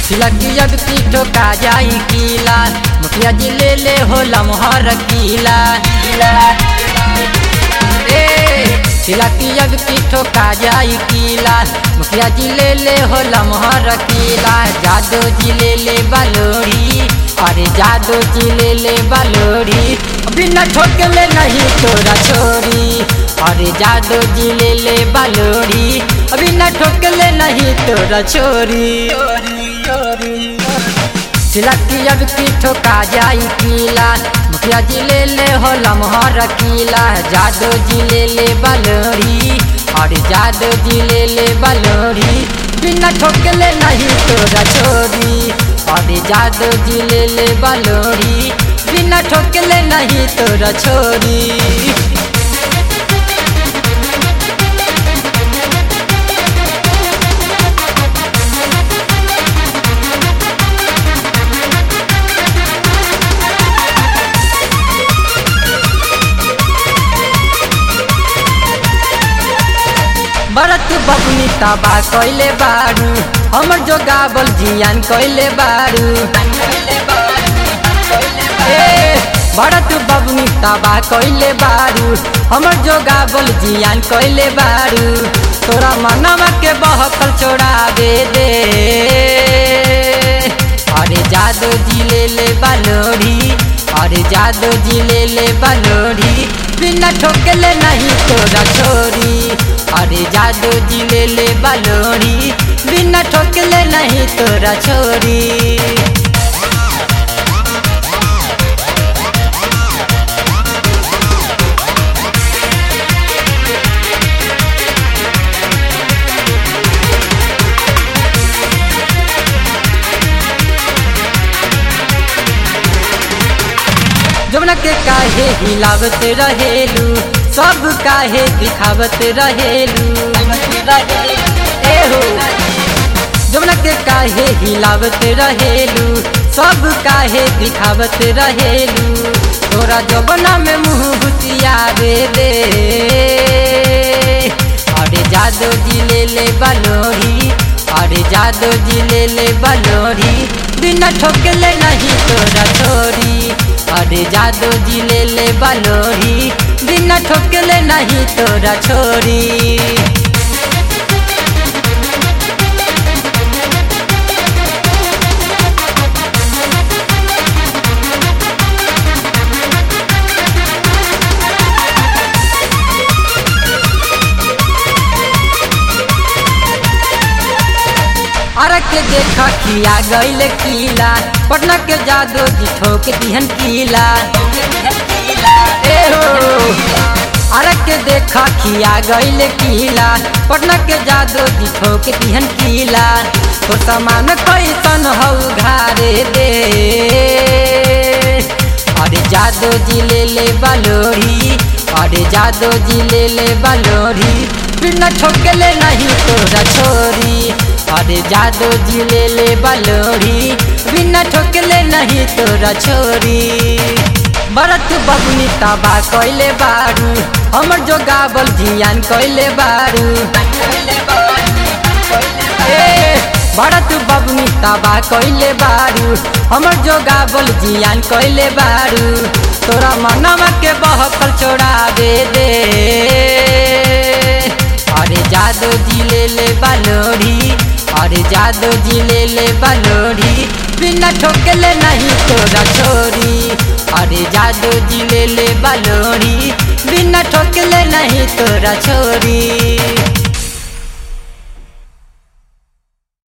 सिलकी जब की ठोका जाई कीला मुखिया जी ले ले हो लमहर कीला ए सिलकी जब की ठोका जाई कीला मुखिया जी ले ले हो लमहर कीला जादो जी ले ले बलोरी अरे जादो जी ले ले बलोरी बिना ठोकले नहीं तोरा छोरी अरे जादो जी ले ले बलोरी बिना ठोकले नहीं तोरा छोरी सिलकी जब की ठोका जाई कीला मुखिया जी ले ले हो लमहर कीला जादो जी ले ले बलोरी और जादो जी ले ले बलोरी बिना ठोकले नहीं तोरा छोरी और जादो जी ले ले बलोरी बिना ठोकले नहीं तोरा छोरी भरत बबनी तबा कैले बारू हमर जो गावल जियान कैले बारू ए भरत बबनी तबा कैले बारू हमर जो गावल जियान कैले बारू तोरा मनवा के बहकल छोड़ा दे दे अरे जादो जी ले ले बलोरी अरे जादो जी ले ले बलोरी बिना ठोकले नहीं तोरा छोरी अरे जादू जी ले ले बलोरी बिना ठोकले नहीं तोरा छोरी जमुना के काहे हिलावत रहेलू सब काहे दिखावत रहेलू ए हो जमुना के काहे हिलावत रहेलू सब काहे दिखावत रहेलू तोरा जबना में मुँह भुतिया दे दे अरे जादो जी ले ले बलोरी अरे जादो जी ले ले बलोरी बिना ठोकले नहीं तोरा छोरी अरे जादो जी ले ले बलोरी बिना ठोकले नहीं तोरा छोरी अरे के देखा किया गईल कीला पटना के जादो जी ठोक दिहन कीला ए हो अरे के देखा किया गईल कीला पटना के जादो जी ठोक दिहन कीला तो सामान कैसन हौ घारे दे अरे जादो जी ले ले बलोरी अरे जादो जी ले ले बलोरी बिना ठोकले नहीं तोरा छोरी अरे जादो जी ले ले बलोरी बिना ठोकले नहीं तोरा छोरी भरत बबनी तबा कैले बारू हमर जो गावल जियान कैले बारू ए भरत बबनी तबा कैले बारू हमर जो गावल जियान कैले बारू तोरा मनवा के बहकल छोड़ा दे दे अरे जादो जी ले ले बलोरी अरे जादो जी ले ले बलोरी बिना ठोकले नहीं तोरा छोरी अरे जादो जी ले ले बलोरी बिना ठोकले नहीं तोरा छोरी